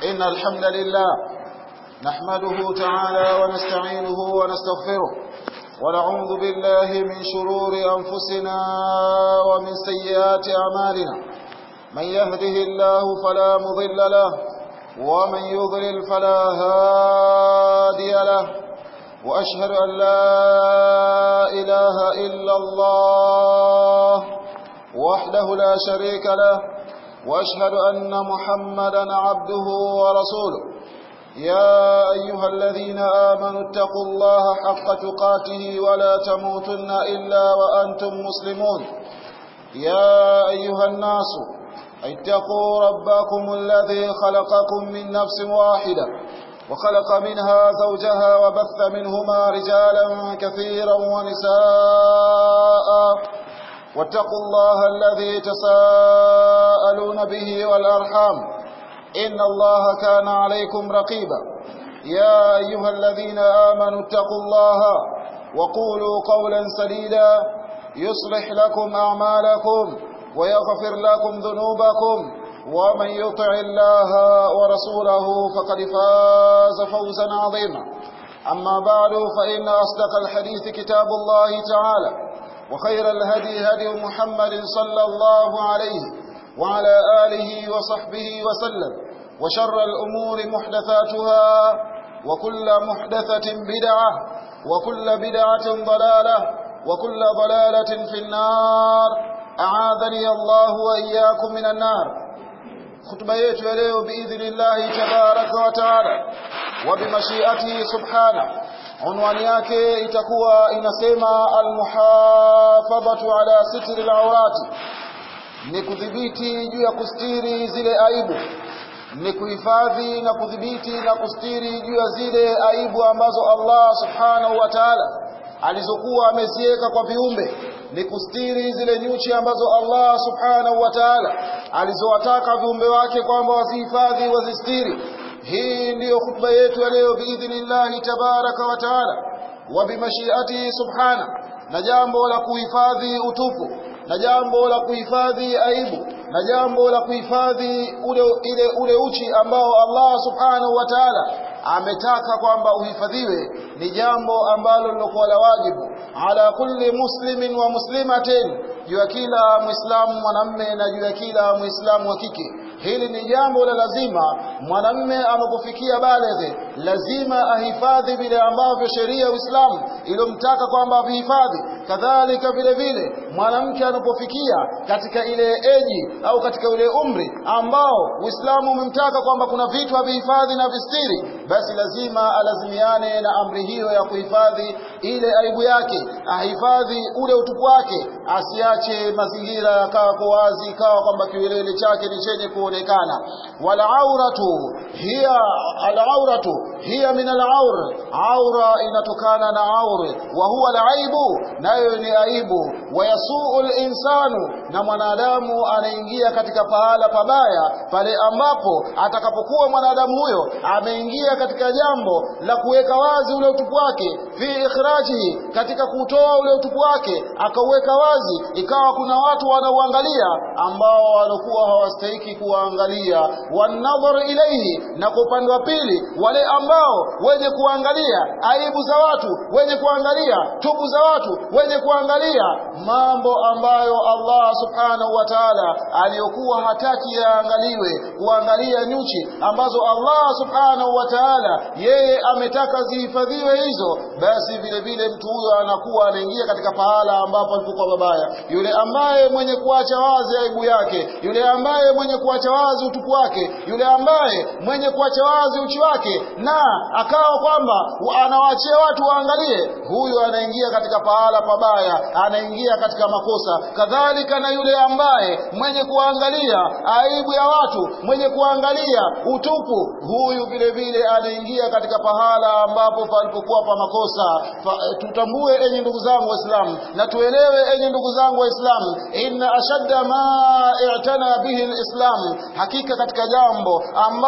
إن الحمد لله نحمده تعالى ونستعينه ونستغفره ونعوذ بالله من شرور أنفسنا ومن سيئات أعمالنا من يهده الله فلا مضل له ومن يضلل فلا هادي له وأشهد أن لا إله إلا الله وحده لا شريك له وأشهد أن محمدا عبده ورسوله يا أيها الذين آمنوا اتقوا الله حق تقاته ولا تموتن إلا وأنتم مسلمون يا أيها الناس اتقوا ربكم الذي خلقكم من نفس واحدة وخلق منها زوجها وبث منهما رجالا كثيرا ونساء واتقوا الله الذي تساءلون به والأرحام إن الله كان عليكم رقيبا يا أيها الذين آمنوا اتقوا الله وقولوا قولا سديدا يصلح لكم أعمالكم ويغفر لكم ذنوبكم ومن يطع الله ورسوله فقد فاز فوزا عظيما أما بعد فإن أصدق الحديث كتاب الله تعالى وخير الهدي هدي محمد صلى الله عليه وعلى آله وصحبه وسلم وشر الأمور محدثاتها وكل محدثة بدعة وكل بدعة ضلالة وكل ضلالة في النار أعاذني الله وإياكم من النار خطبة yetu ya leo باذن الله تبارك وتعالى وبمشيئته سبحانه unwani yake itakuwa inasema almuhafadhatu ala sitri alawrati ni kudhibiti juu ya kustiri zile aibu ni kuhifadhi na kudhibiti na kustiri juu ya zile aibu ambazo Allah subhanahu wa ta'ala alizokuwa ameziweka kwa viumbe ni kustiri zile nyuchi ambazo Allah subhanahu wa ta'ala alizowataka viumbe wake kwamba wasihifadhi wazistiri hii ndiyo khutba yetu ya leo biidhnillahi tabaraka wa taala wa bimashiatihi subhana na jambo la kuhifadhi utupu na jambo la kuhifadhi aibu na jambo la kuhifadhi ule, ile ule uchi ambao Allah subhanahu wa ta'ala ametaka kwamba uhifadhiwe ni jambo ambalo lilokuwa la wajibu ala kulli muslimin wa muslimatin juu ya kila muislamu mwanamme na juu ya kila muislamu wa kike hili ni jambo la lazima mwanamme anapofikia baleghe lazima ahifadhi vile ambavyo sheria ya Uislamu ilomtaka kwamba avihifadhi kadhalika vile vile mwanamke anapofikia katika ile eji au katika ule umri ambao Uislamu umemtaka kwamba kuna vitu avihifadhi na vistiri basi lazima alazimiane na amri hiyo ya kuhifadhi ile aibu yake ahifadhi ule utupu wake asiache mazingira yakawa kwa wazi ikawa kwamba kiwelele chake ni chenye kuonekana wala auratu hiya al-auratu hiya min al-aur aura inatokana na aur wa huwa al-aibu nayo ni aibu wayasuu al-insanu na mwanadamu anaingia katika pahala pabaya pale ambapo atakapokuwa mwanadamu huyo ameingia katika jambo la kuweka wazi ule utupu wake fi ikhrajihi katika kutoa ule utupu wake akauweka wazi ikawa kuna watu wanauangalia ambao walikuwa hawastahiki kuwaangalia wanadhar ilaihi na kwa upande wa pili wale ambao wenye kuangalia aibu za watu wenye kuangalia tubu za watu wenye kuangalia mambo ambayo Allah subhanahu wa ta'ala aliyokuwa hataki yaangaliwe kuangalia nyuchi ambazo Allah subhanahu wa ta'ala yeye ametaka zihifadhiwe hizo basi vile vile mtu huyo anakuwa anaingia katika pahala ambapo alipokuwa babaya yule ambaye mwenye kuacha wazi aibu yake yule ambaye mwenye kuacha wazi utupu wake yule ambaye mwenye kuacha wazi uchi wake na akawa kwamba anawaachia watu waangalie huyu anaingia katika pahala pabaya anaingia katika makosa kadhalika na yule ambaye mwenye kuangalia aibu ya watu mwenye kuangalia utupu huyu vile vile anaingia katika pahala ambapo palipokuwa pa makosa fa, tutambue enyi ndugu zangu waislamu na tuelewe enyi ndugu zangu waislamu inna ashadda ma i'tana bihi alislam hakika katika jambo ambalo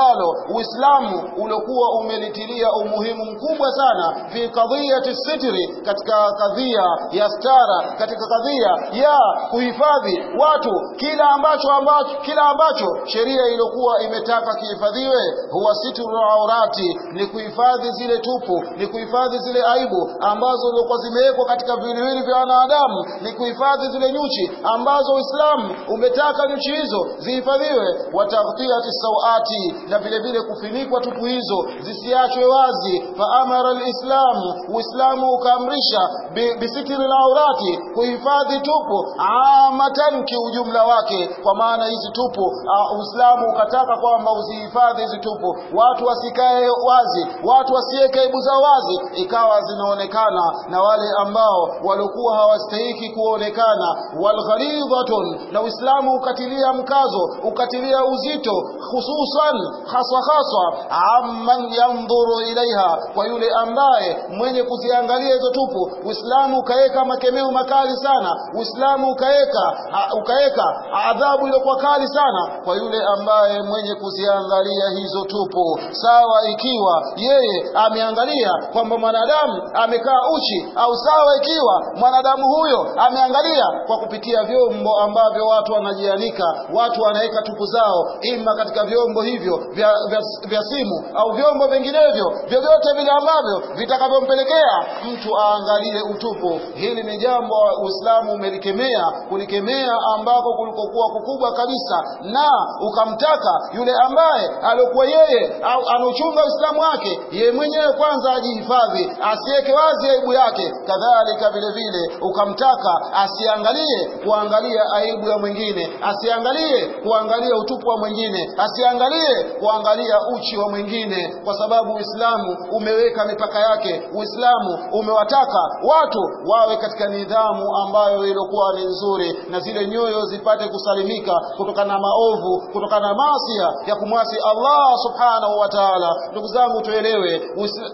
Uislamu uliokuwa umelitilia umuhimu mkubwa sana fi qadhiyati sitri, katika kadhia ya stara, katika kadhia ya kuhifadhi watu kila ambacho, ambacho kila ambacho sheria iliyokuwa imetaka kihifadhiwe, huwa sitru aurati, ni kuhifadhi zile tupu, ni kuhifadhi zile aibu ambazo zilikuwa zimewekwa katika viwiliwili vya wanadamu, ni kuhifadhi zile nyuchi ambazo Uislamu umetaka nyuchi hizo zihifadhiwe, wa taghtiyati sawati, na vile vile kufinikwa tupu hizo zisiachwe wazi. Fa amara alislamu, Uislamu ukaamrisha bisitri laurati, kuhifadhi tupu amatan, kiujumla wake, kwa maana hizi tupu uh, Uislamu ukataka kwamba uzihifadhi hizi tupu, watu wasikae wazi, watu wasiweke aibu zao wazi, ikawa zinaonekana na wale ambao walikuwa hawastahiki kuonekana. Walghalidhatun, na Uislamu ukatilia mkazo, ukatilia uzito, hususan haswa haswa, amman yandhuru ilaiha, kwa yule ambaye mwenye kuziangalia hizo tupu. Uislamu ukaweka makemeo makali sana, Uislamu ukaweka ukaweka adhabu iliyokuwa kali sana kwa yule ambaye mwenye kuziangalia hizo tupu. Sawa ikiwa yeye ameangalia kwamba mwanadamu amekaa uchi, au sawa ikiwa mwanadamu huyo ameangalia kwa kupitia vyombo ambavyo watu wanajianika, watu wanaweka tupu zao, ima katika vyombo hivyo vya, vya, vya simu au vyombo vinginevyo vyovyote vile ambavyo vitakavyompelekea mtu aangalie utupu. Hili ni jambo Uislamu umelikemea, kulikemea ambako kulikokuwa kukubwa kabisa, na ukamtaka yule ambaye aliokuwa yeye au anauchunga Uislamu wake yeye mwenyewe kwanza ajihifadhi, asiweke wazi aibu yake. Kadhalika vile vile ukamtaka asiangalie kuangalia aibu ya mwingine, asiangalie kuangalia utupu wa mwingine, asiangalie kuangalia uchi wa mwingine, kwa sababu Uislamu umeweka mipaka yake. Uislamu umewataka watu wawe katika nidhamu ambayo ilikuwa ni nzuri, na zile nyoyo zipate kusalimika kutokana na maovu, kutokana na maasi ya kumwasi Allah subhanahu wa ta'ala. Ndugu zangu, tuelewe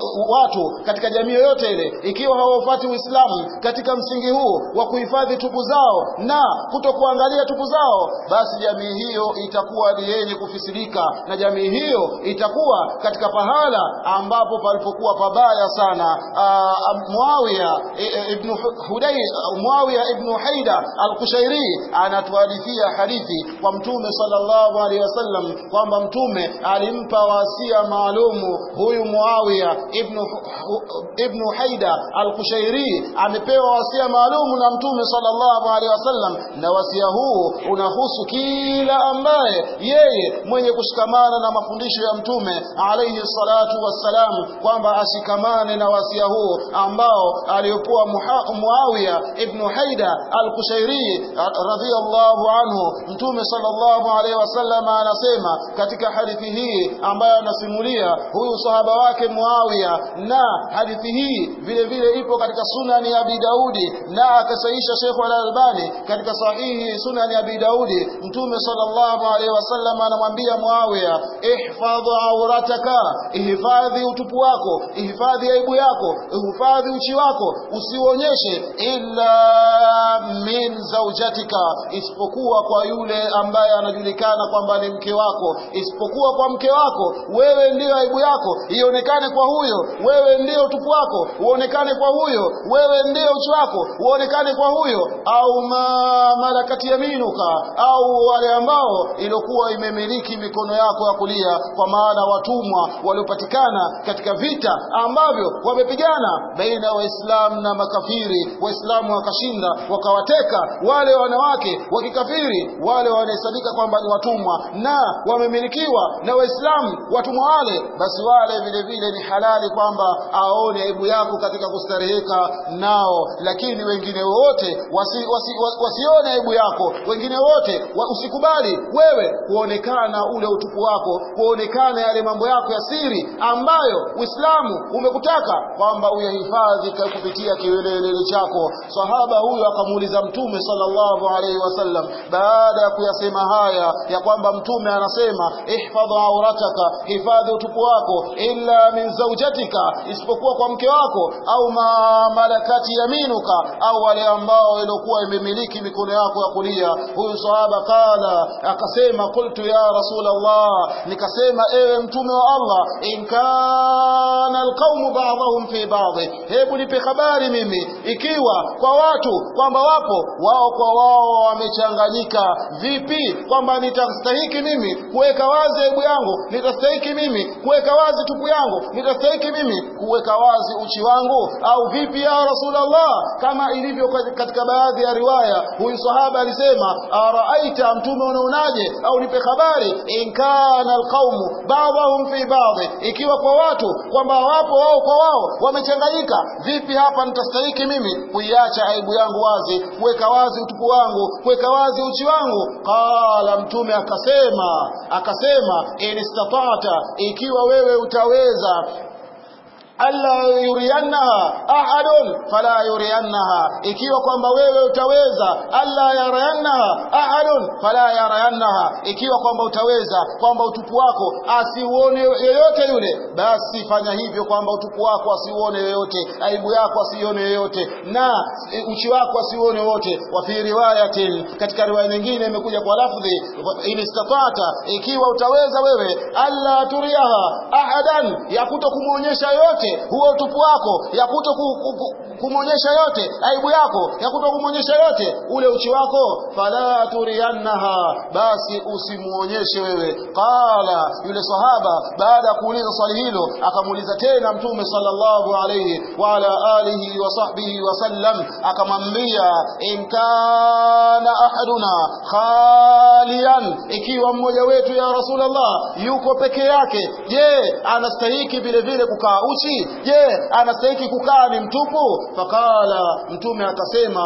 watu katika jamii yoyote ile, ikiwa hawafuati Uislamu katika msingi huu wa kuhifadhi tupu zao na kutokuangalia tupu zao, basi jamii hiyo itakuwa ni yenye kufisidika, na jamii hiyo itakuwa katika pahala ambapo palipokuwa pabaya sana. Muawiya ibn Hudai, Muawiya ibn Haida al-Kushairi anatuhadithia hadithi kwa Mtume sallallahu alaihi wasallam kwamba Mtume alimpa wasia maalumu huyu Muawiya ibn, ibn Haida al-Kushairi amepewa wasia maalumu na Mtume sallallahu alaihi wasallam, na wasia huu unahusu kila ambaye yeye mwenye kushikamana na mafundisho ya Mtume alaihi salatu wassalam, kwamba ashikamane na wasia huu ambao aliyokuwa Muawiya ibn Haida al-Kushairi radhiyallahu anhu. Mtume sallallahu alaihi wasallam anasema katika hadithi hii ambayo anasimulia huyu sahaba wake Muawiya, na hadithi hii vile vile ipo katika sunani ya Abi Daudi na akasaisha Sheikh Al-Albani katika sahihi sunani ya Abi Daudi. Mtume sallallahu alaihi wasallam anamwambia Muawiya, ihfadh aurataka, ihifadhi utupu wako, ihifadhi aibu yako, ihifadhi uchi wako, usionyeshe illa min zaujatika, isipokuwa kwa yule ambaye anajulikana kwamba ni mke wako, isipokuwa kwa mke wako. Wewe ndiyo aibu yako ionekane kwa huyo, wewe ndiyo utupu wako uonekane kwa huyo, wewe ndiyo uchi wako uonekane kwa huyo, au ma malakati yaminuka, au wale ambao iliokuwa imemiliki mikono yako ya kulia, kwa maana watumwa waliopatikana katika vita ambavyo wamepigana baina ya Waislamu na makafiri, Waislamu wakashinda wakawateka wale wanawake wa kikafiri, wale wanahesabika kwamba ni watumwa na wamemilikiwa na Waislamu watumwa wale, basi wale vile vile ni halali kwamba aone aibu yako katika kustareheka nao, lakini wengine wote wasi, wasi, wasi, wasione aibu yako, wengine wote wa, usikubali wewe kuonekana ule utupu wako, kuonekana yale mambo yako ya siri ambayo Uislamu umekutaka kwamba uyahifadhi kupitia kiwelelele chako. Sahaba huyu akamuuliza Mtume sallallahu alaihi wasallam, baada ya kuyasema haya ya kwamba Mtume anasema ihfadh aurataka, hifadhi utupu wako, illa min zaujatika, isipokuwa kwa mke wako, au ma malakati yaminuka, au wale ambao iliokuwa imemiliki mikono yako ya kulia. Huyu sahaba kala akasema, qultu ya Rasulullah, nikasema akasema ewe mtume wa Allah in kana alqaumu ba'dhum fi ba'd hebu nipe habari mimi ikiwa kwa watu kwamba wapo wao kwa wao wamechanganyika vipi kwamba nitastahiki mimi kuweka wazi aibu yangu nitastahiki mimi kuweka wazi tupu yangu nitastahiki mimi kuweka wazi uchi wangu au vipi ya rasulullah kama ilivyo katika baadhi ya riwaya huyu sahaba alisema araaita mtume unaonaje au nipe habari in kana alqaumu ba'dhum fi ba'd ikiwa kwa watu kwamba wapo wao kwa wao wamechanganyika vipi hapa nitastahiki mimi kuiacha aibu yangu wazi kuweka wazi utupu wangu kuweka wazi uchi wangu qala mtume akasema akasema in istata'ta ikiwa wewe utaweza alla yuriannaha ahadun fala yuriannaha ikiwa kwamba wewe utaweza alla yarayannaha ahadun fala yarayannaha ikiwa kwamba utaweza kwamba utupu wako asiuone yeyote yule basi fanya hivyo kwamba utupu wako asiuone yeyote aibu yako asione yeyote na uchi wako asiuone wote wa fi riwayatin katika riwaya nyingine imekuja kwa lafdhi in istata'ta ikiwa utaweza wewe alla turiaha ahadan ya kuto kumuonyesha yote huo utupu wako ya kuto kumwonyesha yote aibu yako ya kuto kumwonyesha yote ule uchi wako fala turiannaha basi usimuonyeshe wewe qala yule sahaba baada ya kuuliza swali hilo akamuuliza tena mtume sallallahu alayhi wa ala alihi wa sahbihi wa sallam akamwambia in kana ahaduna khalian ikiwa mmoja wetu ya rasulullah yuko peke yake je anastahiki vile vile kukaa uchi je anastahiki kukaa ni mtupu faqala mtume akasema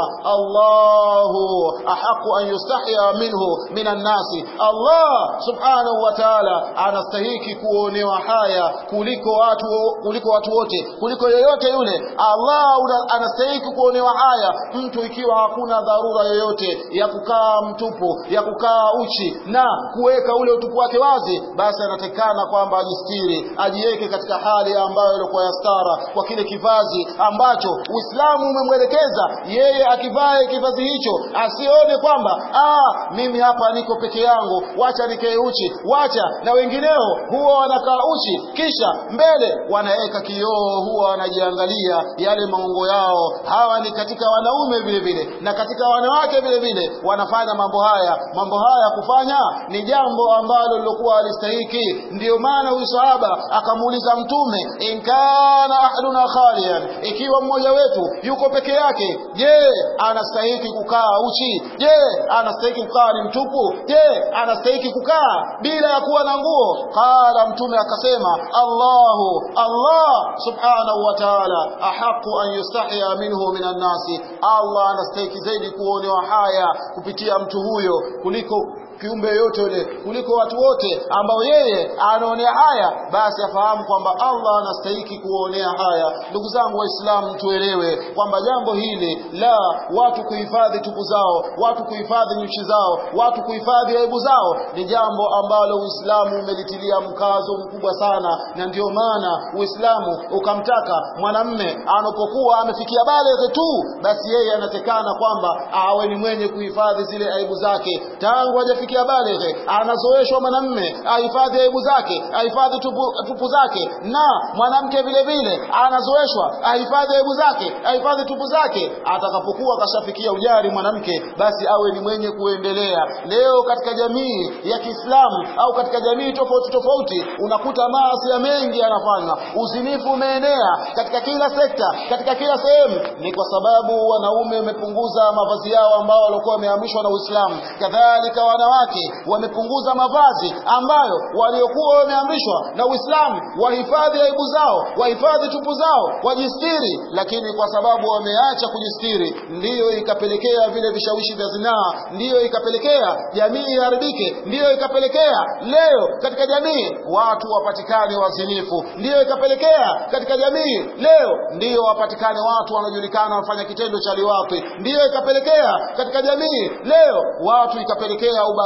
Allahu ahaqu an yustahya minhu minan nasi Allah subhanahu wa ta'ala anastahiki kuonewa haya kuliko watu kuliko watu wote kuliko yeyote yule Allah anastahiki kuonewa haya mtu ikiwa hakuna dharura yoyote ya kukaa mtupu ya kukaa uchi na kuweka ule utupu wake wazi basi anatekana kwamba ajistiri ajiweke katika hali ambayo ilikuwa ya stara kwa kile kivazi ambacho Uislamu umemwelekeza yeye akivae kivazi hicho asione kwamba ah mimi hapa niko peke yangu wacha nikae uchi wacha na wengineo huwa wanakaa uchi kisha mbele wanaweka kioo huwa wanajiangalia yale maungo yao hawa ni katika wanaume vile vile na katika wanawake vile vile wanafanya mambo haya mambo haya kufanya ni jambo ambalo lilokuwa alistahiki ndiyo maana huyu sahaba akamuuliza mtume in kana ahaduna khalian ikiwa mmoja wetu yuko peke yake je anastahiki kukaa uchi je anastahiki kukaa ni mtupu je anastahiki kukaa bila ya kuwa na nguo qala mtume akasema Allahu Allah subhanahu wa ta'ala ahaqu an yustahya minhu minan nasi Allah anastahiki zaidi kuonewa haya kupitia mtu huyo kuliko kiumbe yote yule kuliko watu wote ambao yeye anaonea haya basi afahamu kwamba Allah anastahiki kuonea haya ndugu zangu waislamu tuelewe kwamba jambo hili la watu kuhifadhi tupu zao watu kuhifadhi nyuchi zao watu kuhifadhi aibu zao ni jambo ambalo Uislamu umelitilia mkazo mkubwa sana na ndio maana Uislamu ukamtaka mwanamme anapokuwa amefikia baleghe tu basi yeye anatekana kwamba awe ni mwenye kuhifadhi zile aibu zake tangu hajafikia kufikia balighe anazoeshwa mwanamme ahifadhi aibu zake ahifadhi tupu, tupu zake na mwanamke vile vile anazoeshwa ahifadhi aibu zake ahifadhi tupu zake atakapokuwa kashafikia ujari mwanamke basi awe ni mwenye kuendelea leo katika jamii ya Kiislamu au katika jamii tofauti tofauti unakuta maasi ya mengi yanafanywa uzinifu umeenea katika kila sekta katika kila sehemu ni kwa sababu wanaume wamepunguza mavazi yao ambao walikuwa wameamrishwa na Uislamu kadhalika wanawake wanawake wamepunguza mavazi ambayo waliokuwa wameamrishwa na Uislamu wahifadhi aibu zao wahifadhi tupu zao wajistiri lakini kwa sababu wameacha kujistiri ndiyo ikapelekea vile vishawishi vya zinaa ndiyo ikapelekea jamii iharibike ndiyo ikapelekea leo katika jamii watu wapatikane wazinifu ndiyo ikapelekea katika jamii leo ndiyo wapatikane watu wanajulikana wafanya kitendo cha liwapi ndiyo ikapelekea katika jamii leo watu ikapelekea ubaka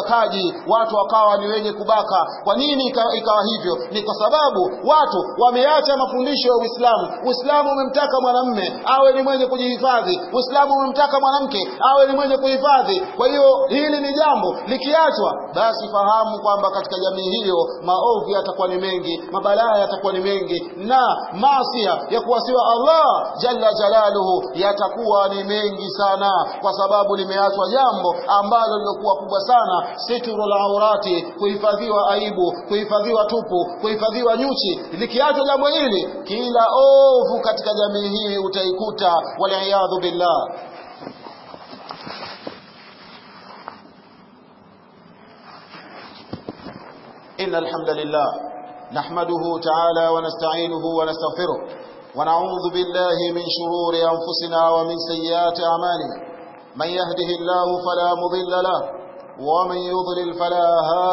ubakaji watu wakawa ni wenye kubaka kwa nini ikawa, ikawa hivyo ni kwa sababu watu wameacha mafundisho ya Uislamu Uislamu umemtaka mwanamme awe ni mwenye kujihifadhi Uislamu umemtaka mwanamke awe ni mwenye kuhifadhi kwa hiyo hili ni jambo likiachwa basi fahamu kwamba katika jamii hiyo maovu yatakuwa ni mengi mabalaa yatakuwa ni mengi na maasia ya kuwasiwa Allah jalla jalaluhu yatakuwa ni mengi sana kwa sababu limeachwa jambo ambalo lilokuwa kubwa sana sitrul aurati kuhifadhiwa aibu kuhifadhiwa tupu kuhifadhiwa nyuchi likiachwa jambo hili kila ovu katika jamii hii utaikuta waliyadhu billah إن الحمد لله نحمده تعالى ونستعينه ونستغفره ونعوذ بالله من شرور أنفسنا ومن سيئات أعمالنا من يهده الله فلا مضل له ومن يضلل فلا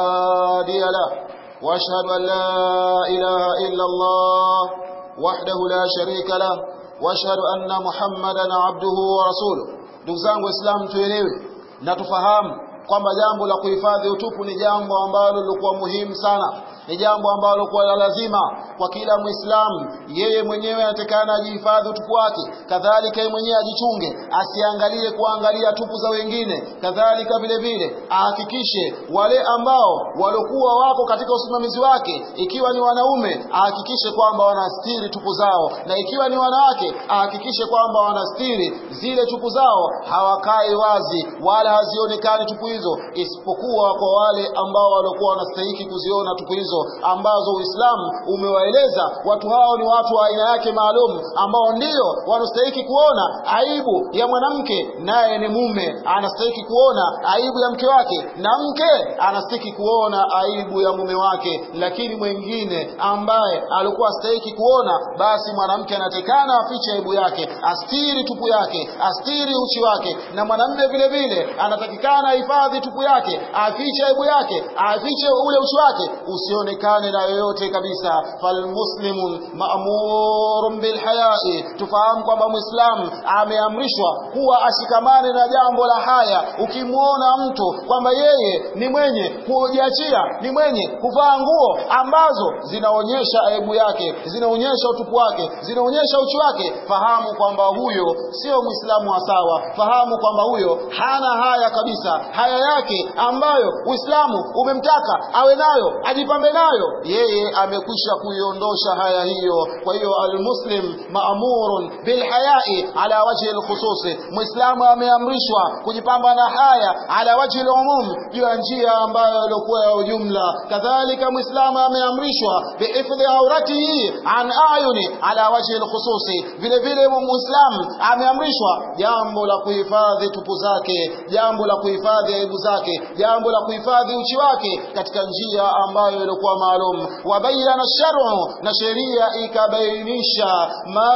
هادي له وأشهد أن لا إله إلا الله وحده لا شريك له وأشهد أن محمدا عبده ورسوله دوزangu Islam tuelewe na tufahamu kwamba jambo la kuhifadhi utupu ni jambo ambalo lilikuwa muhimu sana ni jambo ambalo kwa la lazima kwa kila muislamu yeye mwenyewe anatakana ajihifadhi utupu wake kadhalika yeye mwenyewe ajichunge asiangalie kuangalia tupu za wengine kadhalika vile vile ahakikishe wale ambao waliokuwa wako katika usimamizi wake ikiwa ni wanaume ahakikishe kwamba wanastiri tupu zao na ikiwa ni wanawake ahakikishe kwamba wanastiri zile tupu zao hawakai wazi wala hazionekani tupu hizo isipokuwa kwa wale ambao waliokuwa wanastahiki kuziona tupu hizo ambazo Uislamu umewaeleza watu hao ni watu wa aina yake maalum ambao ndio wanastahiki kuona aibu ya mwanamke naye ni mume anastahiki kuona aibu ya mke wake na mke anastahiki kuona aibu ya mume wake lakini mwingine ambaye alikuwa astahiki kuona basi mwanamke anatekana afiche aibu yake astiri tupu yake astiri uchi wake na mwanamume vile vile anatakikana ahifadhi tupu yake afiche aibu yake afiche ule uchi wake usionekane na yoyote kabisa falmuslimun ma'murun bilhayai tufahamu kwamba muislamu ameamrishwa kuwa ashikamane na jambo la haya ukimwona mtu kwamba yeye ni mwenye kujiachia ni mwenye kuvaa nguo ambazo zinaonyesha aibu yake zinaonyesha utupu wake zinaonyesha uchi wake fahamu kwamba huyo sio muislamu wa sawa fahamu kwamba huyo hana haya kabisa haya yake ambayo uislamu umemtaka awe nayo ajipambe nayo yeye amekwisha kuiondosha haya hiyo kwa hiyo almuslim maamurun bilhayai ala wajhi alkhususi muislamu ameamrishwa kujipamba na haya ala wajhi alumum juu ya njia ambayo ilikuwa ya ujumla kadhalika muislamu ameamrishwa bihifdhi auratihi an ayuni ala wajhi alkhususi vile vile muislamu ameamrishwa jambo la kuhifadhi tupu zake jambo la kuhifadhi aibu zake jambo la kuhifadhi uchi wake katika njia ambayo ilikuwa maalum wabayana shar'u na sheria ikabainisha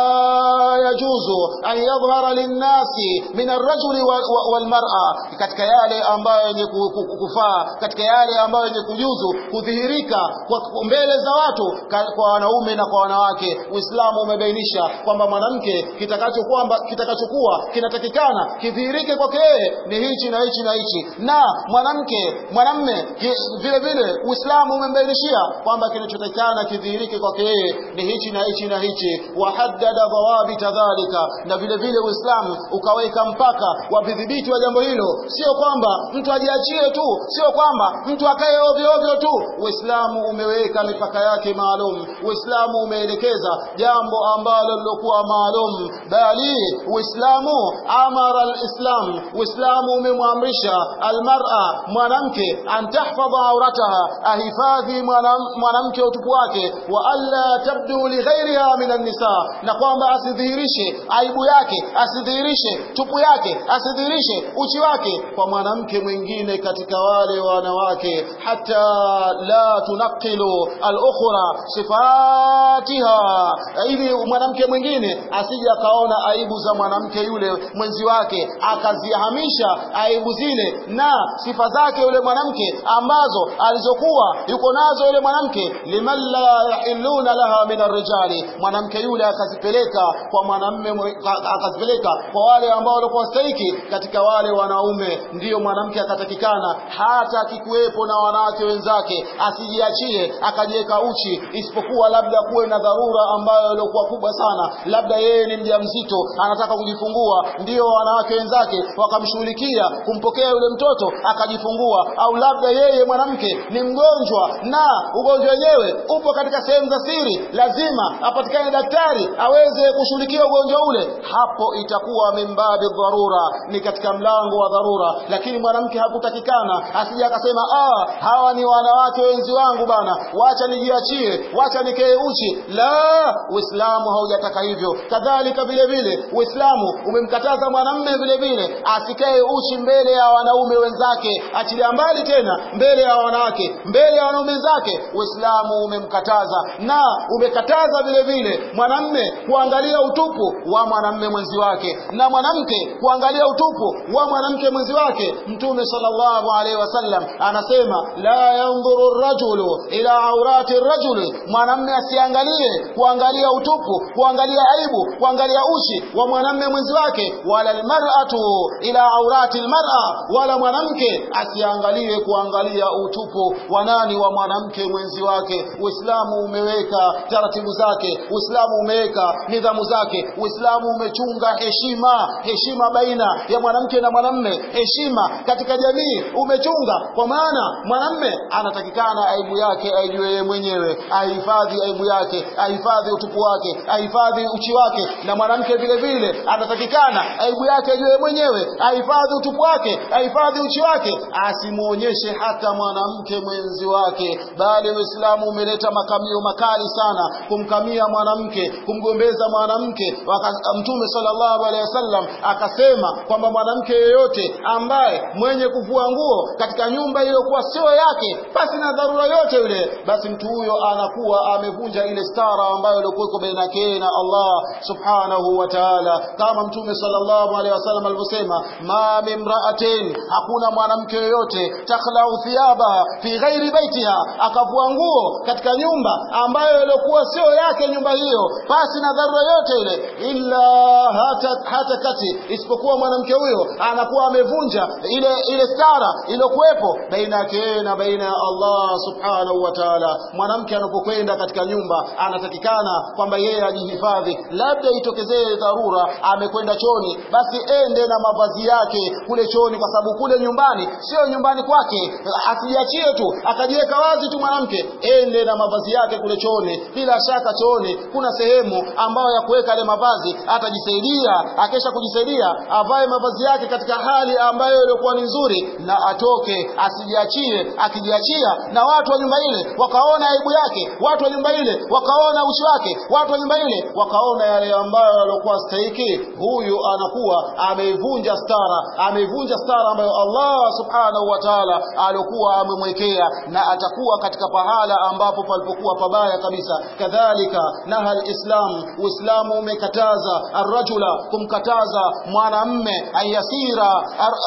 ma yajuzu an yadhhara linnasi min arrajuli walmar'a katika yale ambayo yenye kufaa katika yale ambayo yenye kujuzu kudhihirika kwa mbele za watu kwa wanaume na kwa wanawake Uislamu umebainisha kwamba mwanamke kitakachokuwa kitakachokuwa kinatakikana kidhihirike kwake yeye ni hichi na hichi na hichi na mwanamke mwanamme vile vile Uislamu umembainishia kwamba kinachotakikana kidhihirike kwake yeye ni hichi na hichi na hichi wahaddada dhawabita dhalika na vile vile Uislamu ukaweka mpaka wa vidhibiti wa jambo hilo sio kwamba mtu ajiachie tu sio kwamba mtu akae ovyo ovyo tu Uislamu umeweka mipaka yake maalum Uislamu umeelekeza jambo ambalo lilokuwa maalum bali Uislamu amara alislam Uislamu umemwamrisha almar'a mwanamke antahfadha aurataha ahifadhi mwanamke utupu wake wa alla tabdu li ghairiha min nisa na kwamba asidhihirishe aibu yake asidhihirishe tupu yake asidhihirishe uchi wake kwa mwanamke mwingine katika wale wanawake hata la tunaqilu al-ukhra sifatiha ili mwanamke mwingine asije akaona aibu za mwanamke yule mwenzi wake akazihamisha aibu zile na sifa zake yule mwanamke ambazo alizokuwa yuko nazo nazo yule mwanamke liman la yahilluna laha min arrijali mwanamke yule akazipeleka kwa mwanamme akazipeleka kwa wale ambao walikuwa stahiki katika wale wanaume ndiyo mwanamke akatakikana hata akikuwepo na wanawake wenzake asijiachie akajiweka uchi isipokuwa labda kuwe na dharura ambayo ilikuwa kubwa sana labda yeye ni mjamzito anataka kujifungua ndiyo wanawake wenzake wakamshughulikia kumpokea yule mtoto akajifungua au labda yeye mwanamke ni mgonjwa na ugonjwa wenyewe upo katika sehemu za siri lazima apatikane daktari aweze kushughulikia ugonjwa ule hapo itakuwa mimbabi dharura ni katika mlango wa dharura lakini mwanamke hakutakikana asije akasema ah hawa ni wanawake wenzi wangu bana wacha nijiachie wacha nikee uchi la uislamu haujataka hivyo kadhalika vile vile uislamu umemkataza mwanamme vile vile asikae uchi mbele ya wanaume wenzake achilia mbali tena mbele ya wanawake mbele ya wanaume wenzake uislamu umemkataza na umekataza vile vile mwanamme kuangalia utupu wa mwanamme mwenzi wake na mwanamke kuangalia utupu wa mwanamke mwenzi wake mtume sallallahu alaihi wasallam anasema la yanzuru rajulu ila aurati rajuli mwanamme asiangalie kuangalia utupu kuangalia aibu kuangalia uchi wa mwanamme mwenzi wake wala almar'atu ila aurati almar'a wala mwanamke asiangalie kuangalia utupu wa nani wa mwanamke mwenzi wake uislamu umeweka taratibu zake uislamu umeweka nidhamu zake uislamu umechunga heshima heshima baina ya mwanamke na mwanamme heshima katika jamii umechunga kwa maana mwanamme anatakikana aibu yake aijue yeye mwenyewe ahifadhi aibu yake ahifadhi utupu wake ahifadhi uchi wake na mwanamke vile vile anatakikana aibu yake aijue mwenyewe ahifadhi utupu wake ahifadhi uchi wake asimuonyeshe hata mwanamke mwenzi wake bali uislamu umeleta makamio makali sana kumkamia mwanamke kumgombeza mwanamke mtume sallallahu alaihi wasallam akasema kwamba mwanamke yeyote ambaye mwenye kuvua nguo katika nyumba iliyokuwa sio yake basi na dharura yote yule basi mtu huyo anakuwa amevunja ile stara ambayo ilikuwa baina yake na Allah subhanahu wa ta'ala kama mtume sallallahu alaihi wasallam alivyosema ma mimra'atin hakuna mwanamke yoyote takhlau thiyaba fi ghairi baitiha akavua nguo katika nyumba ambayo ilikuwa sio yake nyumba hiyo basi na dharura yote ile illa hata, hata kati isipokuwa mwanamke huyo anakuwa amevunja ile ile stara iliyokuwepo baina yake na baina ya Allah subhanahu wa ta'ala mwanamke anapokwenda katika nyumba anatakikana kwamba yeye ajihifadhi labda itokezee dharura amekwenda choni basi ende na mavazi yake kule choni kwa sababu kule nyumbani sio nyumbani kwake asijiachie tu akajiweka wazi tu mwanamke ende na mavazi yake kule choni bila shaka chooni kuna sehemu ambayo ya kuweka yale mavazi atajisaidia akesha kujisaidia avae mavazi yake katika hali ambayo ilikuwa ni nzuri na atoke asijiachie akijiachia na watu wa nyumba ile wakaona aibu yake watu wa nyumba ile wakaona uchi wake watu wa nyumba ile wakaona yale ambayo yalikuwa stahiki huyu anakuwa ameivunja stara ameivunja stara ambayo Allah subhanahu wa ta'ala alikuwa amemwekea na atakuwa katika pahala ambapo palipokuwa pabaya kabisa kadhalika naha alislam uislamu umekataza arrajula kumkataza mwanamme ayasira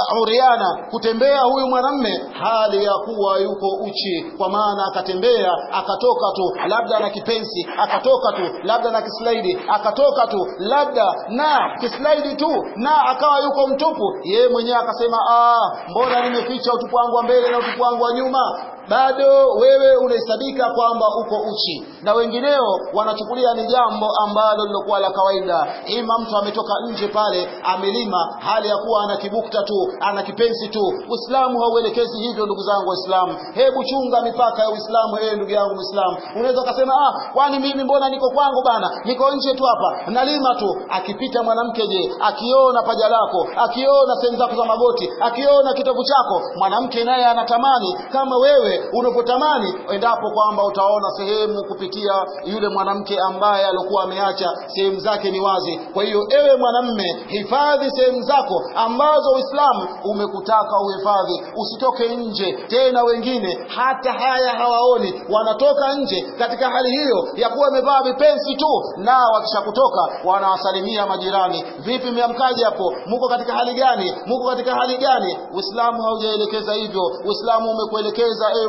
uriana kutembea huyu mwanamme hali ya kuwa yuko uchi kwa maana akatembea akatoka tu labda na kipensi akatoka tu labda na kislaidi akatoka tu labda na kislaidi tu na akawa yuko mtupu yeye mwenyewe akasema ah mbona nimeficha utupu wangu wa mbele na utupu wangu wa nyuma bado wewe unahesabika kwamba uko uchi na wengineo wanachukulia ni jambo ambalo lilokuwa la kawaida ima mtu ametoka nje pale amelima hali ya kuwa ana kibukta tu ana kipensi tu uislamu hauelekezi hivyo ndugu zangu waislamu hebu chunga mipaka ya uislamu yeye ndugu yangu muislamu unaweza ukasema ah kwani mimi mbona niko kwangu bana niko nje tu hapa nalima tu akipita mwanamke je akiona paja lako akiona sehemu zako za magoti akiona kitovu chako mwanamke naye anatamani kama wewe unapotamani endapo kwamba utaona sehemu kupitia yule mwanamke ambaye alikuwa ameacha sehemu zake ni wazi kwa hiyo ewe mwanamme hifadhi sehemu zako ambazo uislamu umekutaka uhifadhi usitoke nje tena wengine hata haya hawaoni wanatoka nje katika hali hiyo ya kuwa wamevaa vipensi tu na wakishakutoka wanawasalimia majirani vipi mmeamkaje hapo muko katika hali gani muko katika hali gani uislamu haujaelekeza hivyo uislamu umekuelekeza ewe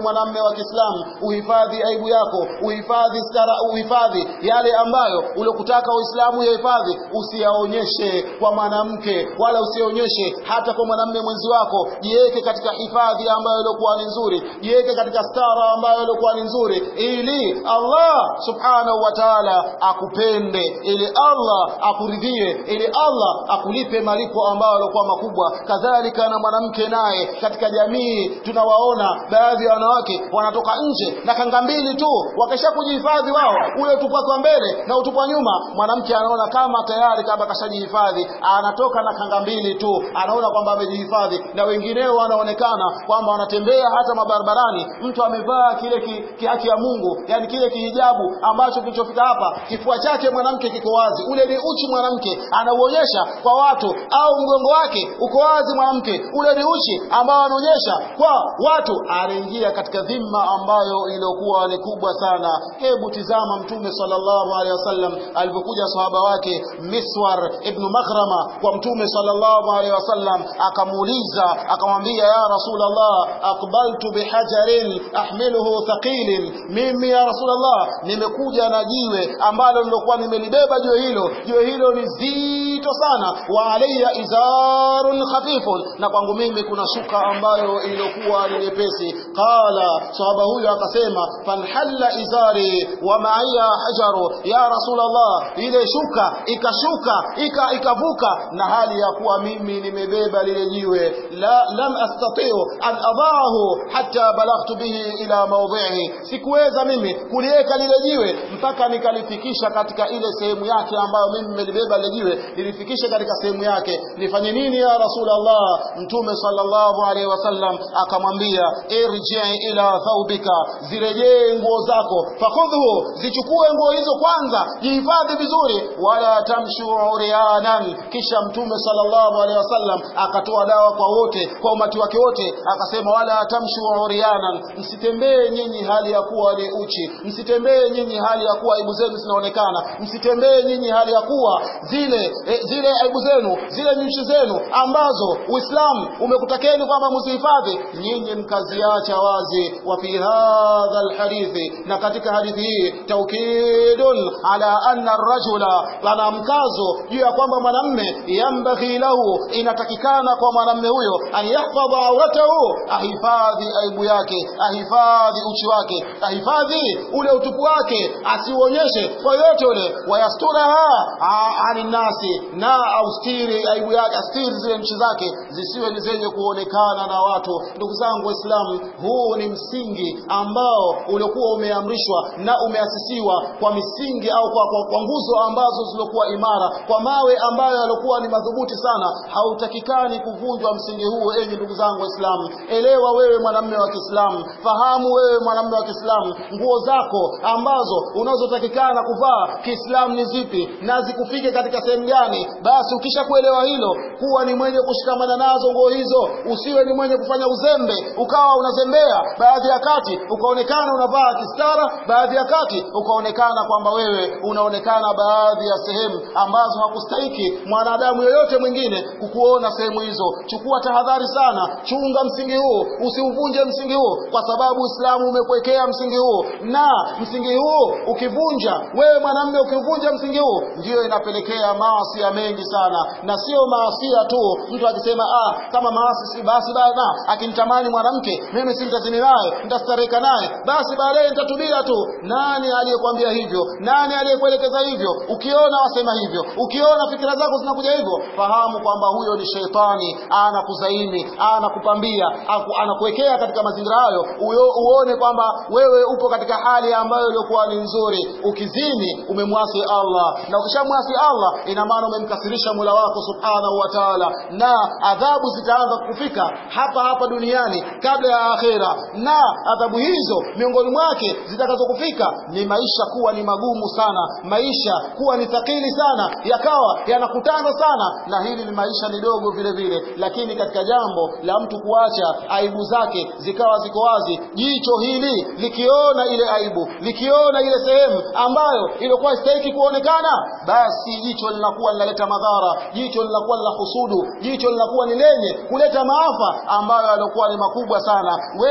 mwanamme wa Kiislamu uhifadhi aibu yako uhifadhi stara uhifadhi yale ambayo uliokutaka Uislamu yahifadhi usiyaonyeshe kwa mwanamke wala usionyeshe hata kwa mwanamme mwenzi wako jiweke katika hifadhi ambayo ilikuwa ni nzuri jiweke katika stara ambayo ilikuwa ni nzuri ili Allah subhanahu wa ta'ala akupende ili Allah akuridhie ili Allah akulipe malipo ambayo yalikuwa makubwa kadhalika na mwanamke naye katika jamii tunawaona baadhi ya wanawake wanatoka nje na kanga mbili tu wakisha kujihifadhi wao ule utupu wake wa mbele na utupu wa nyuma mwanamke anaona kama tayari kama kashajihifadhi anatoka na kanga mbili tu anaona kwamba amejihifadhi na wengineo wanaonekana kwamba wanatembea hata mabarabarani mtu amevaa kile ki, ki haki ya Mungu yani kile kihijabu ambacho kilichofika hapa kifua chake mwanamke kiko wazi ule ni uchi mwanamke anauonyesha kwa watu au mgongo wake uko wazi mwanamke ule ni uchi ambao anaonyesha kwa watu anaingia katika dhima ambayo iliyokuwa ni kubwa sana hebu tizama mtume sallallahu alaihi wasallam alipokuja sahaba wake Miswar ibn Maghrama kwa mtume sallallahu alaihi wasallam akamuuliza akamwambia ya rasulullah aqbaltu bihajarin ahmiluhu thaqilin mimi ya rasulullah nimekuja na jiwe ambalo nilokuwa nimelibeba jiwe hilo jiwe hilo ni zito sana wa alayya izarun khafifun na kwangu mimi kuna shuka ambayo iliyokuwa ni nyepesi qala sahaba huyo akasema fanhalla izari wa ma'iya hajaru ya rasulullah ile shuka ikashuka ika ikavuka na hali ya kuwa mimi nimebeba lile jiwe la lam astati'u an adahu hatta balaghtu bihi ila mawdhihi sikuweza mimi kuliweka lile jiwe mpaka nikalifikisha katika ile sehemu yake ambayo mimi nimelibeba lile jiwe nilifikisha katika sehemu yake nifanye nini ya rasulullah mtume sallallahu alaihi wasallam akamwambia irji ila thawbika zirejee nguo zako fakhudhu zichukue nguo hizo kwanza jihifadhi vizuri wala tamshu urianan kisha mtume sallallahu alaihi wasallam akatoa dawa kwa wote kwa umati wake wote akasema wala tamshu urianan msitembee nyinyi hali ya kuwa ni uchi msitembee nyinyi hali ya kuwa aibu zenu zinaonekana msitembee nyinyi hali ya kuwa zile e, zile aibu zenu zile nyuchi zenu ambazo Uislamu umekutakeni kwamba msihifadhi nyinyi mkaziacha wazi wa fi hadha alhadithi na katika hadithi hii taukidun ala anna arrajula pana mkazo juu ya kwamba mwanamme yambaghi lahu inatakikana kwa mwanamme huyo an yahfadha auratahu ahifadhi aibu yake ahifadhi uchi wake ahifadhi ule utupu wake asiuonyeshe kwa yote ule wayasturaha ani nasi na austiri aibu yake astiri zile nchi zake zisiwe ni zenye kuonekana na watu ndugu zangu waislamu huu ni msingi ambao uliokuwa umeamrishwa na umeasisiwa kwa misingi au kwa, kwa, kwa nguzo ambazo zilikuwa imara kwa mawe ambayo yalikuwa ni madhubuti sana hautakikani kuvunjwa msingi huu enyi ndugu zangu waislamu elewa wewe mwanamume wa Kiislamu fahamu wewe mwanamume wa Kiislamu nguo zako ambazo unazotakikana kuvaa Kiislamu ni zipi na zikufike katika sehemu gani basi ukisha kuelewa hilo kuwa ni mwenye kushikamana nazo nguo hizo usiwe ni mwenye kufanya uzembe ukawa unazembea baadhi ya kati ukaonekana unavaa kistara baadhi ya kati ukaonekana kwamba wewe unaonekana baadhi ya sehemu ambazo hakustahiki mwanadamu yoyote mwingine kukuona sehemu hizo chukua tahadhari sana chunga msingi huu usiuvunje msingi huu kwa sababu Uislamu umekuwekea msingi huu na msingi huu ukivunja wewe mwanamume ukivunja msingi huu ndiyo inapelekea maasi ya mengi sana na sio maasia tu mtu akisema ah kama maasi si basi bana akimtamani mwanamke mimi si nitazini naye nitastareka naye basi baadaye nitatubia tu nani aliyekwambia hivyo nani aliyekuelekeza hivyo ukiona wasema hivyo ukiona fikira zako zinakuja hivyo fahamu kwamba huyo ni sheitani anakuzaini anakupambia anakuwekea katika mazingira hayo uone kwamba wewe upo katika hali ambayo iliyokuwa ni nzuri ukizini umemwasi Allah na ukishamwasi Allah ina maana umemkasirisha Mola wako subhanahu wa ta'ala na adhabu zitaanza kufika hapa hapa duniani kabla ya akhera na adhabu hizo miongoni mwake zitakazokufika ni maisha kuwa ni magumu sana maisha kuwa ni thakili sana yakawa yanakutana sana na hili ni maisha ni dogo vile vile lakini katika jambo la mtu kuacha aibu zake zikawa ziko wazi jicho hili likiona ile aibu likiona ile sehemu ambayo ilikuwa istahiki kuonekana basi jicho linakuwa linaleta madhara jicho linakuwa lina husudu jicho linakuwa ni lenye kuleta maafa ambayo yalikuwa ni makubwa sana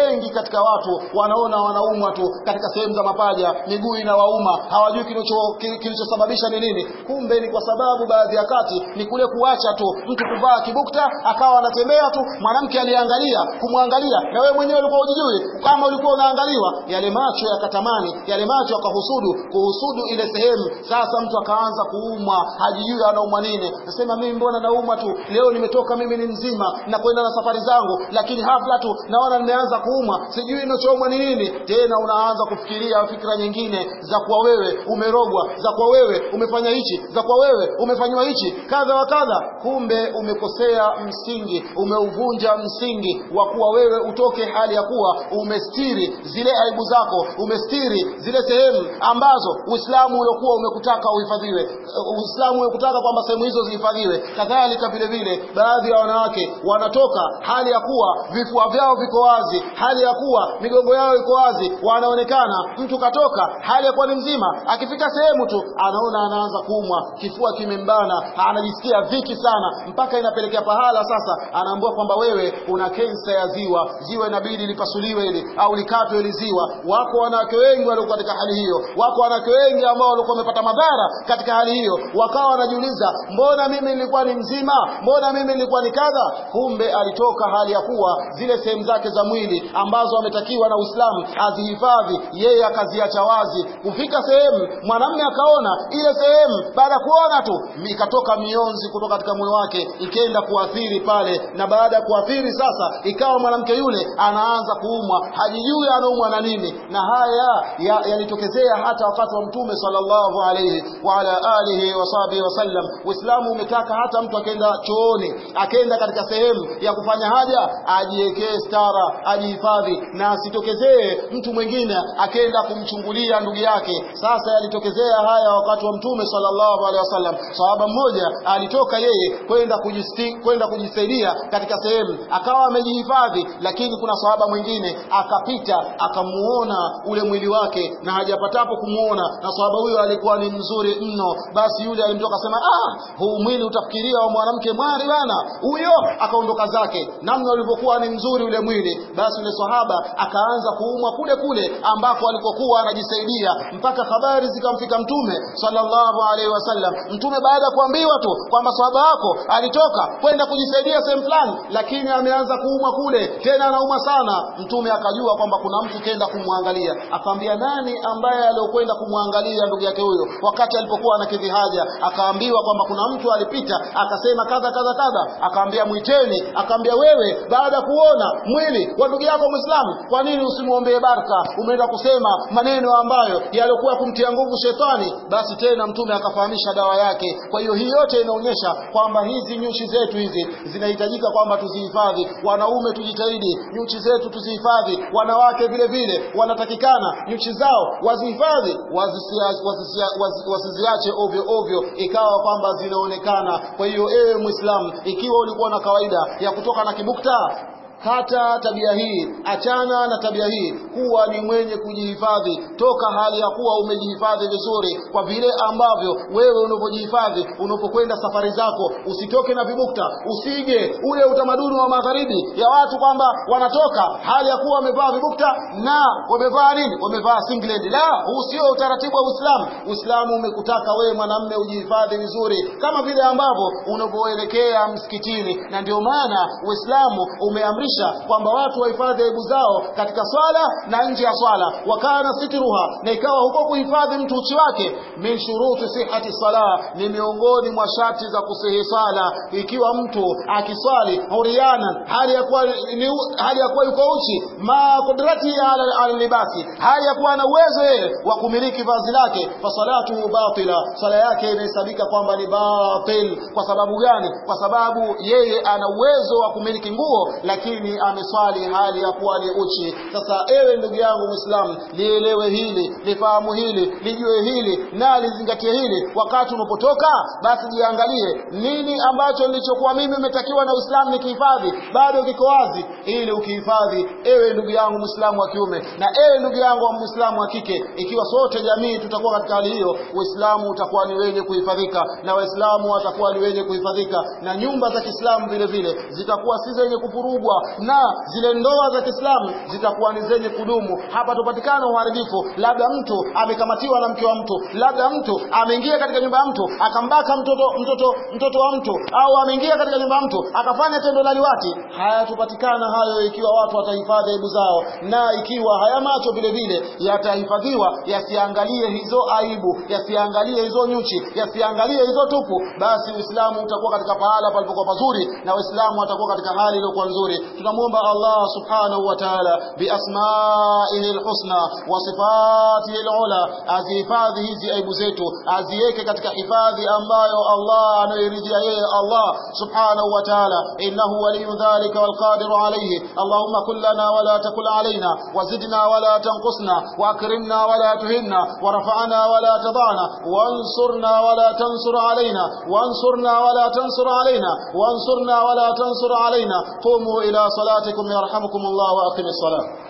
wengi katika watu wanaona wanaumwa tu katika sehemu za mapaja miguu inawauma hawajui kilicho- ki- kilichosababisha ni nini kumbe ni kwa sababu baadhi ya kati ni kule kuacha tu mtu kuvaa kibukta akawa anatembea tu mwanamke aliangalia kumwangalia na wewe mwenyewe ulikuwa ujijui kama ulikuwa unaangaliwa yale macho yakatamani yale macho yakahusudu kuhusudu ile sehemu sasa mtu akaanza kuumwa hajijui anaumwa nini nasema mimi mbona naumwa tu leo nimetoka mimi ni mzima na kwenda na safari zangu lakini hafla tu naona nimeanza kuumwa sijui inachoumwa ni nini tena unaanza kufikiria fikra nyingine za kuwa wewe umerogwa za kuwa wewe umefanya hichi za kuwa wewe umefanywa hichi kadha wa kadha kumbe umekosea msingi umeuvunja msingi wa kuwa wewe utoke hali ya kuwa umestiri zile aibu zako umestiri zile sehemu ambazo uislamu uliokuwa umekutaka uhifadhiwe Uh, uislamu umekutaka kwamba sehemu hizo zihifadhiwe kadhalika vile vile baadhi ya wanawake wanatoka hali ya kuwa vifua vyao viko wazi hali ya kuwa migongo yao iko wazi wanaonekana mtu katoka hali ya kuwa ni mzima akifika sehemu tu anaona anaanza kuumwa kifua kimembana anajisikia dhiki sana mpaka inapelekea pahala sasa anaambiwa kwamba wewe una kensa ya ziwa ziwa inabidi lipasuliwe ili au likatwe ili ziwa wako wanawake wengi waliokuwa katika hali hiyo wako wanawake wengi ambao walikuwa wamepata madhara katika hali hiyo wakawa wanajiuliza mbona mimi nilikuwa ni mzima mbona mimi nilikuwa ni kadha kumbe alitoka hali ya kuwa zile sehemu zake za mwili ambazo ametakiwa na Uislamu azihifadhi yeye akaziacha wazi kufika sehemu mwanamume akaona ile sehemu baada ya kuona tu ikatoka mionzi kutoka katika moyo wake ikenda kuathiri pale na baada ya kuathiri sasa ikawa mwanamke yule anaanza kuumwa hajijui anaumwa na nini na haya ya- yalitokezea hata wakati wa mtume sallallahu alayhi wa ala alihi wa sahbihi wasallam uislamu umetaka hata mtu akenda chooni akenda katika sehemu ya kufanya haja ajiwekee stara ajihifadhi na asitokezee mtu mwingine akenda kumchungulia ndugu yake sasa yalitokezea haya wakati wa mtume sallallahu alaihi wasallam sahaba mmoja alitoka yeye kwenda kujisti- kwenda kujisaidia katika sehemu akawa amejihifadhi lakini kuna sahaba mwingine akapita akamuona ule mwili wake na hajapatapo kumuona na sahaba huyo alikuwa ni mzuri mno basi yule alimtoka akasema ah huu mwili utafikiria wa mwanamke mwari bana huyo akaondoka zake namna ulivyokuwa ni mzuri ule mwili basi yule sahaba akaanza kuumwa kule kule ambako alikokuwa anajisaidia mpaka habari zikamfika mtume sallallahu alaihi wasallam mtume baada ya kuambiwa tu kwamba sahaba wako alitoka kwenda kujisaidia sehemu fulani lakini ameanza kuumwa kule tena anaumwa sana mtume akajua kwamba kuna mtu kenda kumwangalia akamwambia nani ambaye aliokwenda kumwangalia ndugu yake huyo wakati alipokuwa anakidhi haja akaambiwa kwamba kuna mtu alipita akasema kadha kadha kadha akaambia mwiteni akaambia wewe baada ya kuona mwili wa ndugu yako Muislamu kwa nini usimwombee baraka umeenda kusema maneno ambayo yaliokuwa kumtia nguvu shetani basi tena mtume akafahamisha dawa yake kwa hiyo hii yote inaonyesha kwamba hizi nyuchi zetu hizi zinahitajika kwamba tuzihifadhi wanaume tujitahidi nyuchi zetu tuzihifadhi wanawake vile vile wanatakikana nyuchi zao wazihifadhi wazisia- wazisia- wazi- wasiziache ovyo ovyo ikawa kwamba zinaonekana kwa hiyo ewe muislamu ikiwa ulikuwa na kawaida ya kutoka na kibukta kata tabia hii achana na tabia hii kuwa ni mwenye kujihifadhi toka hali ya kuwa umejihifadhi vizuri kwa vile ambavyo wewe unapojihifadhi unapokwenda safari zako usitoke na vibukta usige ule utamaduni wa magharibi ya watu kwamba wanatoka hali ya kuwa wamevaa vibukta na wamevaa nini wamevaa singlet la huu sio utaratibu wa Uislamu Uislamu umekutaka wewe mwanamme ujihifadhi vizuri kama vile ambavyo unapoelekea msikitini na ndio maana Uislamu umeamrisha kwamba watu wahifadhi aibu zao katika swala na nje ya swala wakana sitruha na ikawa huko kuhifadhi mtu uchi wake min shuruti sihati sala ni miongoni mwa sharti za kusihi swala ikiwa mtu akiswali huriana hali ya kuwa ni hali ya kuwa yuko uchi ma kudrati ala, ala libasi hali ya kuwa na uwezo yeye wa kumiliki vazi lake fa salatu batila swala yake inahesabika kwamba ni batil kwa sababu gani kwa sababu yeye ana uwezo wa kumiliki nguo lakini ameswali hali ya kuwa ni uchi sasa ewe ndugu yangu muislamu lielewe hili lifahamu hili lijue hili na lizingatie hili wakati unapotoka basi jiangalie nini ambacho nilichokuwa mimi umetakiwa na uislamu nikihifadhi bado kiko wazi ili ukihifadhi ewe ndugu yangu muislamu wa kiume na ewe ndugu yangu wa muislamu wa kike ikiwa sote jamii tutakuwa katika hali hiyo uislamu utakuwa ni wenye kuhifadhika na waislamu watakuwa ni wenye kuhifadhika na nyumba za kiislamu vile vile zitakuwa si zenye kuvurugwa na zile ndoa za Kiislamu zitakuwa ni zenye kudumu hapa tupatikana uharibifu labda mtu amekamatiwa na mke wa mtu labda mtu ameingia katika nyumba ya mtu akambaka mtoto mtoto mtoto wa mtu au ameingia katika nyumba ya mtu akafanya tendo la liwati hayatupatikana hayo ikiwa watu watahifadhi aibu zao na ikiwa haya macho vile vile yatahifadhiwa yasiangalie hizo aibu yasiangalie hizo nyuchi yasiangalie hizo tupu basi uislamu utakuwa katika pahala palipokuwa pazuri na waislamu watakuwa katika hali iliyokuwa nzuri tunamwomba allah subhanahu wa ta'ala biasmaihi lhusna wa sifatihi lula azihifadhi hizi aibu zetu aziweke katika hifadhi ambayo allah anayoiridhia yeye allah subhanahu wa ta'ala innahu waliyu dhalika walqadiru alayhi allahumma kun lana wala takul علينا وزدنا ولا تنقصنا وأكرمنا ولا تهنا ورفعنا ولا تضعنا وانصرنا ولا تنصر علينا وانصرنا ولا تنصر علينا وانصرنا ولا تنصر علينا قوموا إلى صلاتكم يرحمكم الله وأقم الصلاة